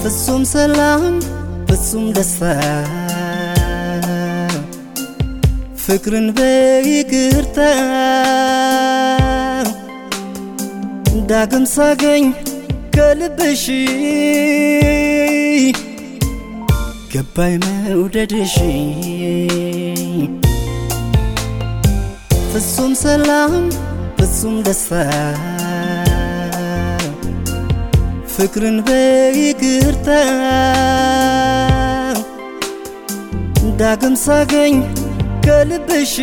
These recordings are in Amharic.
ፍጹም ሰላም ፍጹም ደስታ ፍቅርን በይቅርታ ዳግም ሳገኝ ከልብሽ ገባይ መውደድሽ ፍጹም ሰላም ፍጹም ደስታ ፍቅርን በይቅርታ ዳግም ሳገኝ ከልብሽ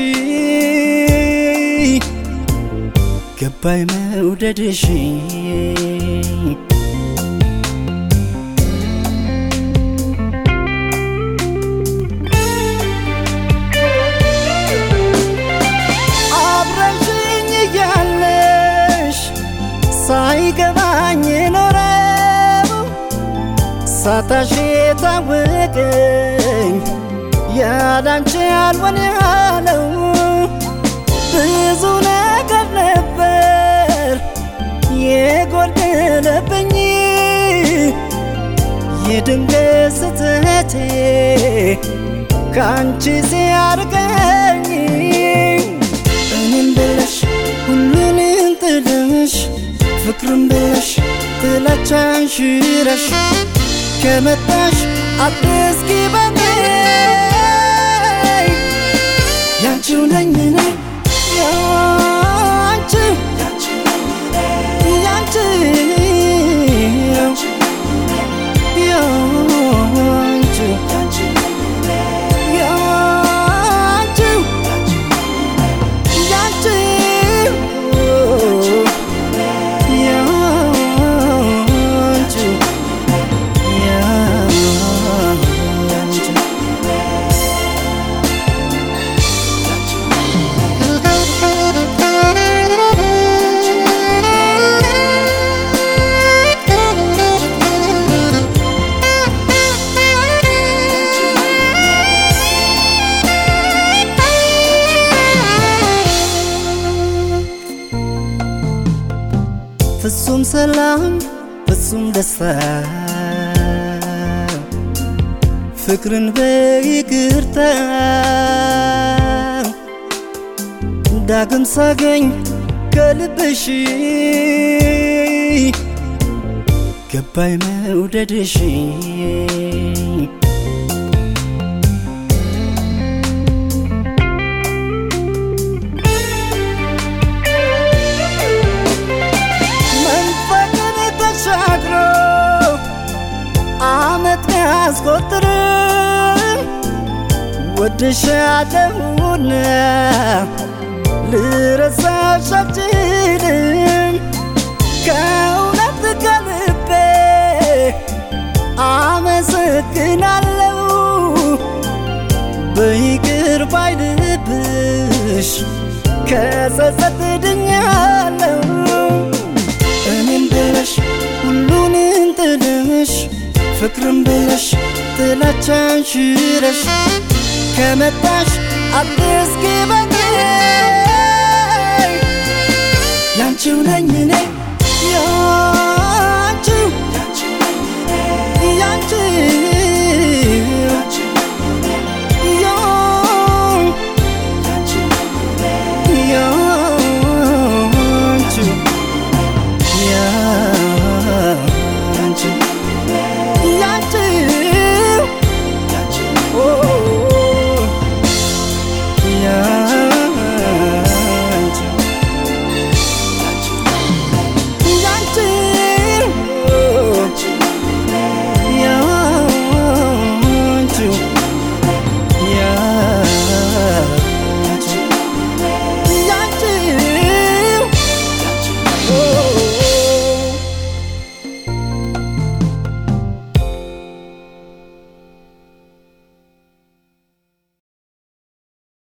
ገባይ መውደድሽ አብረሽኝ እያለሽ ሳይገባኝ ኖረው ሳታሽ የታወቀኝ ያላንቺ ያልሆን ያለው ብዙ ነገር ነበር የጎደለብኝ የድንገት ስህተቴ ከአንቺ ሲያርቀኝ እኔም ብለሽ ሁሉንም ጥለሽ ፍቅርም ብለሽ ጥላቻን ሽረሽ ከመጣሽ አትስኪ በኔ ያንቺው ነኝ እኔ ያንቺው ያንቺው ያንቺው ያንቺው ያንቺው ያንቺው ፍጹም ሰላም ፍጹም ደስታ ፍቅርን በይቅርታ ዳግም ሳገኝ ከልብሽ ገባይ መውደድሽ መንፈቅን ተሻግሮ አመት ያስቆጥርም ወድሻለሁና ልረሳሽ አልችልም ከእውነት ከልቤ አመሰግናለሁ በይቅር ባይ ልብሽ ከጸጸት ድኛለሁ እኔም ብለሽ ሁሉንም ጥለሽ ፍቅርም ብለሽ ጥላቻን ሽረሽ ከመጣሽ አትስኪ በኔ ያንቺው ነኝ እኔ